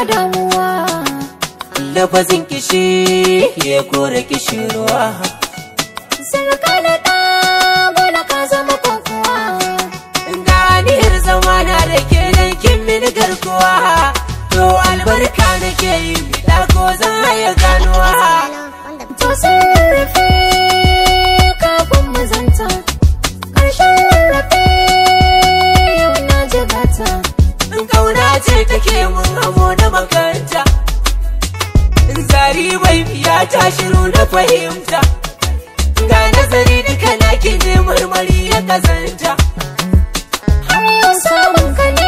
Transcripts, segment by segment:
damuwa lafazin kishi ya kore kishirwa Sarka da ɗa bola ka zama kokowa ganiyar zama na da ke nan kin mini garkuwa to albarka nake yi bida ko zan haya ganuwa To sun rarrafe kafin mu zanta Ƙarshen rarrafe yau na jigata in kauna ce take mun amo da makaranta in zari bai biya ta shiru na fahimta ga nazari duka na ki ne marmari ya kazanta Har yau samun ka ne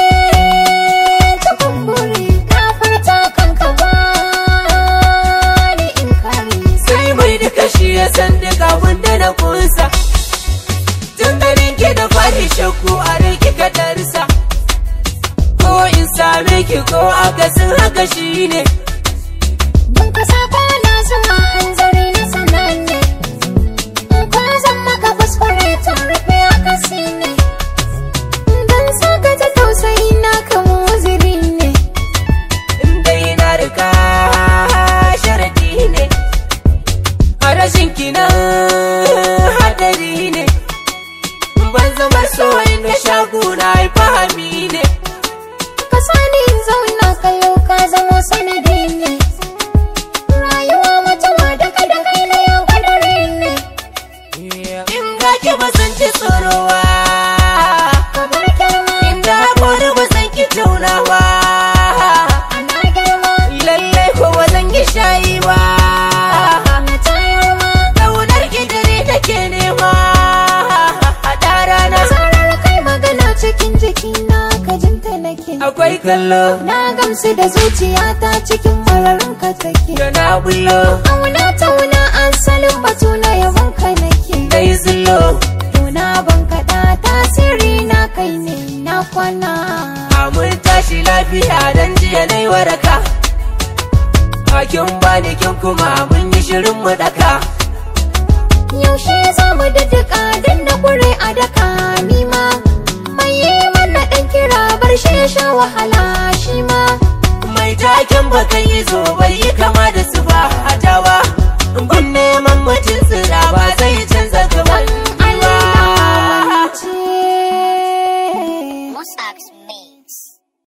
cikin buri Ka furta kanka ba ni in kare sai mai duka shi ya san duka abin da na kunsa tun ganin ki da fari shakku a rai kika darsa ko in same ki ko akasin haka shi ne Don ka sako na zama hanzari na sananne In kwa zan maka kuskure ta rufe akasi ne Don saka ta tausayi na kama wuziri ne inda yana rika sharadi ne a rashin kinan hadari ne ban zama so inda shaguna ai fahami ne Ka sani in zauna kallo ka zama sanadi ne Rayuwa mutuwa daga da kai na yau kadari ne in ga ki ba san ki tsorowa Kamar girma inda haƙori ba san ki taunawa ana girma lallai ko ba zan yi shayi ba na tayar ma ƙaunar ki dare take nema a rana Zarar kai magana cikin jikina ka jinta nake akwai kallo Na gamsu da zuciyata cikin mararin ka take da na bullo Auna tauna asalin batu na yabon ka nake da zullo Tuna ban kaɗa tasiri na kai ne na kwana mun tashi lafiya dan jiya na yi waraka hakin bani kin kuma mun yi shirin mu daka Yaushe za mu daddaka dan na kure a daka nima Mai yi mana ɗan kira bar shi ya sha wahala shi ma mai taken bakan yi zo bai